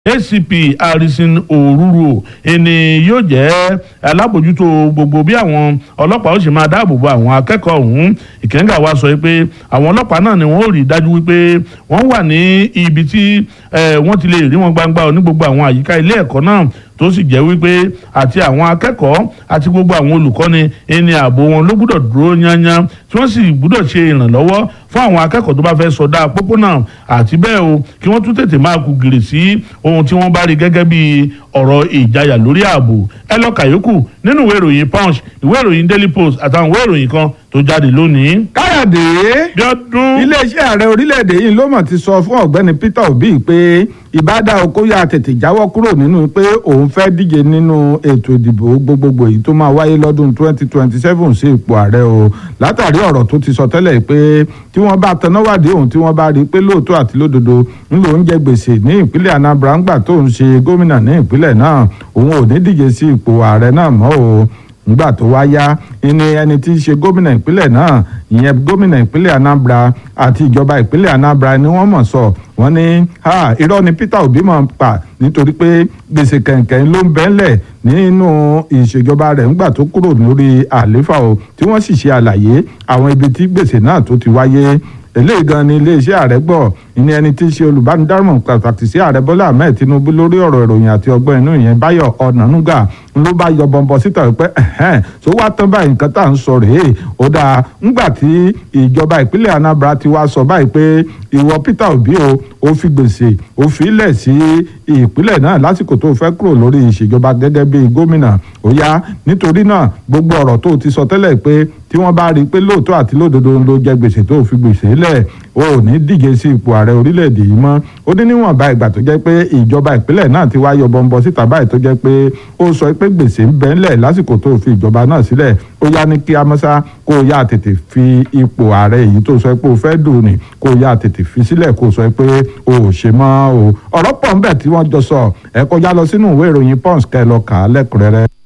acp harrison òrùrù ẹni yóò jẹ́ alábòjútó gbogbo bí àwọn ọlọ́pàá ó sì máa dáàbò bo àwọn akẹ́kọ̀ọ́ ọ̀hún ìkẹ́ńgà wa sọ pé àwọn ọlọ́pàá náà ni wọ́n ó rí dájú wípé wọ́n wà ní ibi tí wọ́n ti lè rí wọn gbangba ní gbogbo àwọn àyíká ilé ẹ̀kọ́ náà tó sì jẹ́ wípé àti àwọn akẹ́kọ̀ọ́ àti gbogbo àwọn olùkọ́ni ẹni ààbò wọn ló gbúdọ̀ dúró yányán tí wọ́n sì gbúdọ̀ ṣe ìrànlọ́wọ́ fún àwọn akẹ́kọ̀ọ́ tó bá fẹ́ sọdá pópónà àti bẹ́ẹ̀ o kí wọ́n tún tètè máa kú gìrì sí ohun tí wọ́n bá rí gẹ́gẹ́ bí ọ̀rọ̀ ìjayà lórí ààbò ẹ lọ kàyókù nínú ìwé ìròyìn punch ìwé ìròyìn daily post àtàwọn ìwé ìròyìn kan tó jáde lónìí. káyọ̀dé bí ọdún. iléeṣẹ́ ààrẹ orílẹ̀-èdè yìí ló mọ̀ ti sọ fún ọ̀gbẹ́ni peter obi pé ìbádá okòyà tètè jáwọ́ kúrò nínú pé òun fẹ́ díje nínú ètò ìdìbò gbogbogbò yìí tó máa wáyé lọ́dún 2027 sí ipò ààrẹ o látàrí ọ̀rọ̀ tó ti sọ tẹ́lẹ̀ pé tí wọ́n bá tanáwádìí òun tí wọ́n bá rí i pé lóòótọ́ àti lódodo ń lò ń jẹ gbèsè ní ìpínlẹ̀ anambra ńgbà tó ń ṣe gómìnà ní ìpínlẹ̀ náà òun ò ní díje sí ipò ààrẹ náà mọ́ o nígbà tó wá yá ni ẹni tí í ṣe gómìnà ìpínlẹ̀ náà ìyẹn gómìnà ìpínlẹ̀ anambra àti ìjọba ìpínlẹ̀ anambra ni wọ́n mọ̀ sọ wọ́n ní irọ́ ni peter obi mọ̀ pa nítorí pé gbèsè kẹ̀kẹ́ ló ń bẹ́ńlẹ̀ nínú ìṣèjọba rẹ̀ ńgbà tó kúrò lórí àléfà o tí wọ́n sì ṣe àlàyé àwọn ibi tí gbèsè náà tó ti wáyé eléyìí gan ni iléeṣẹ́ ààrẹ gbọ́ ìní ẹni tí í ṣe olùbánidámọ̀ràn pàtàkì sí ààrẹ bọ́lá ahmed tinubu lórí ọ̀rọ̀ ìròyìn àti ọgbọ́n inú ìyẹn báyọ̀ ọ̀nànúgà ló bá yọ bọ̀m̀bọ̀ síta wípé ẹ̀hẹ́n tó wá tán báyìí nǹkan tá à ń sọ rèé ó dáa ńgbà tí ìjọba ìpínlẹ̀ anambra ti wá sọ báyìí pé ìwọ peter obi o ó fi gbèsè ó fi ilẹ̀ sí ìpínlẹ̀ náà lásìkò tó fẹ́ kúrò lórí ìṣèjọba gẹ́gẹ́ bí gómìnà ó yá nítorí náà gbogbo ọ̀rọ̀ tó ti sọ tẹ́lẹ̀ pé tí wọ́n bá rí i pé lóòótọ́ àti lódodo ló jẹ gbèsè tó fi gbèsè lẹ̀ o ò ní díje sí ipò ààrẹ orílẹ̀-èdè yìí mọ́ ó ní níwọ̀nba ìgbà tó jẹ́ pé ìjọba ìpínlẹ̀ náà ti wá yọ bọ́ńbọ́ síta báyìí tó jẹ́ pé ó sọ pé gbèsè ń bẹ ńlẹ̀ lásìkò tó fi ìjọba náà sílẹ̀ ó yá ní kí amọ́sá kó o yá tètè fi ipò ààrẹ yìí tó sọ pé o fẹ́ dùn ní kó o yá tètè fi sílẹ̀ kó o sọ pé o ò ṣe mọ́ o ọ̀rọ̀ pọ̀ ńbẹ̀ tí wọ́n jọ sọ ẹ kọjá lọ sínú ìwé ìròyìn pons kẹ́ lọ kà á lẹ́kùnrẹ́rẹ́.